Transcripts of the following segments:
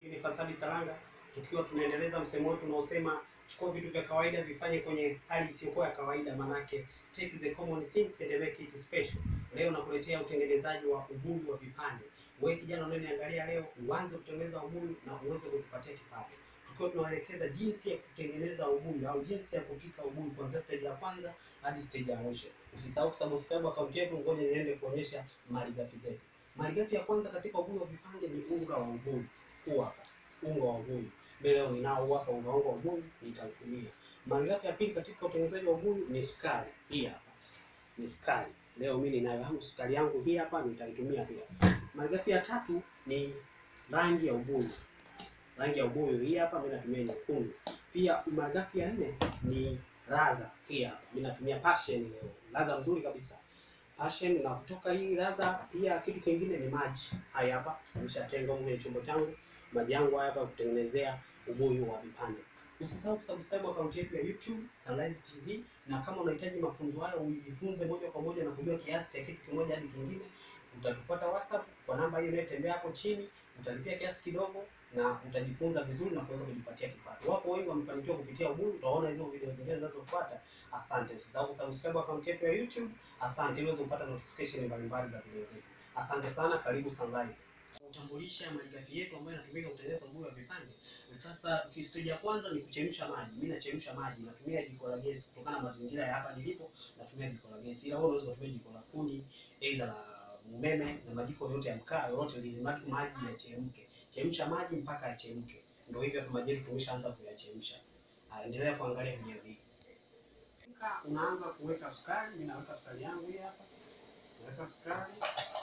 Ni Fasabi Saranga tukiwa tunaendeleza msemo wetu unaosema chukua vitu vya kawaida vifanye kwenye hali isiyokuwa ya kawaida, manake take the common things and make it special. Leo nakuletea utengenezaji wa ubuyu wa vipande. Wewe kijana unaniangalia leo, uanze kutengeneza ubuyu na uweze kujipatia kipato, tukiwa tunaelekeza jinsi ya kutengeneza ubuyu au jinsi ya kupika ubuyu kuanzia stage ya kwanza hadi stage ya mwisho. Usisahau kusubscribe account yetu, ngoja niende kuonyesha malighafi zetu. Malighafi ya kwanza katika ubuyu wa vipande ni unga wa ubuyu. Huu hapa unga wa ubuyu. Mimi leo ninao hapa unga wangu wa ubuyu nitautumia. Malighafi ya pili katika utengenezaji wa ubuyu ni sukari. Hii hapa ni sukari. Leo mimi ninayo hamu sukari yangu hii hapa nitaitumia pia. Malighafi ya tatu ni rangi ya ubuyu. Rangi ya ubuyu hii hapa mimi natumia nyekundu. Pia malighafi ya nne ni ladha. Hii hapa mimi natumia passion leo. Ladha nzuri kabisa. Passion na kutoka hii ladha pia kitu kingine ni maji. Haya hapa nimeshatenga kwenye chombo changu maji yangu haya hapa kutengenezea ubuyu wa vipande. Usisahau kusubscribe account yetu ya YouTube Sunrise TZ, na kama unahitaji mafunzo hayo ujifunze moja kwa moja na kujua kiasi cha kitu kimoja hadi kingine, utatufuata WhatsApp kwa namba hiyo inayotembea hapo chini, utalipia kiasi kidogo na utajifunza vizuri na kuweza kujipatia kipato. Wapo wengi wamefanikiwa kupitia ubuyu, utaona hizo video zingine zinazofuata. Asante, usisahau kusubscribe account yetu ya YouTube. Asante, ili uweze kupata notification mbalimbali za video zetu. Asante sana, karibu Sunrise kutambulisha malighafi yetu ambayo inatumika kutengeneza ubuyu wa vipande. Sasa stage ya kwanza ni kuchemsha maji. Mimi nachemsha maji, natumia jiko la gesi kutokana na mazingira ya hapa nilipo, natumia jiko la gesi. Ila wewe unaweza kutumia jiko la kuni, aidha la umeme na majiko yote ya mkaa yote lile, maji maji yachemke. Chemsha maji mpaka yachemke. Ndio hivyo hapa maji yetu tumeshaanza kuyachemsha. Endelea kuangalia video hii. Unaanza kuweka sukari, mimi naweka sukari yangu hii hapa. Naweka sukari.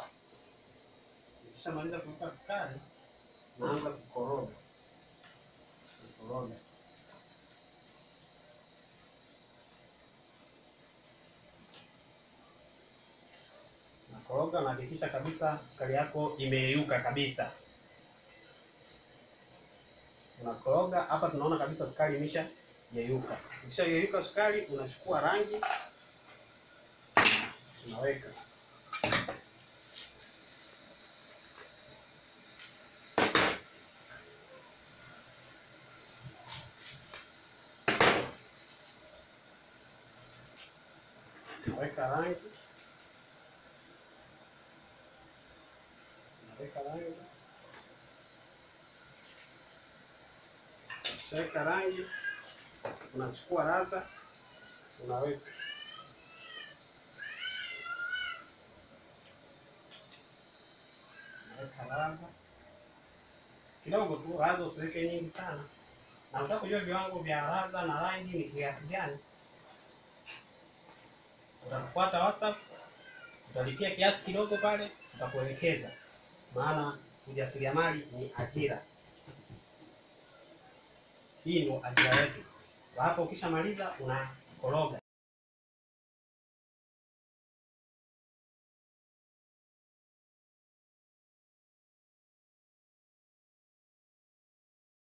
Nikishamaliza kuweka sukari, naanza kukoroga. Kukoroga. Nakoroga, nahakikisha kabisa sukari yako imeyeyuka kabisa. Unakoroga hapa, tunaona kabisa sukari imesha yeyuka. Ikisha yeyuka sukari, unachukua rangi unaweka Naweka rangi, naweka rangi, shaweka rangi, unachukua ladha, unaweka unaweka ladha kidogo tu, ladha usiweke nyingi sana, na unataka kujua viwango vya ladha na rangi ni kiasi gani utakufuata WhatsApp, utalipia kiasi kidogo pale, tutakuelekeza. Maana ujasiriamali ni ajira, hii ndio ajira yetu. Hapo ukishamaliza unakoroga.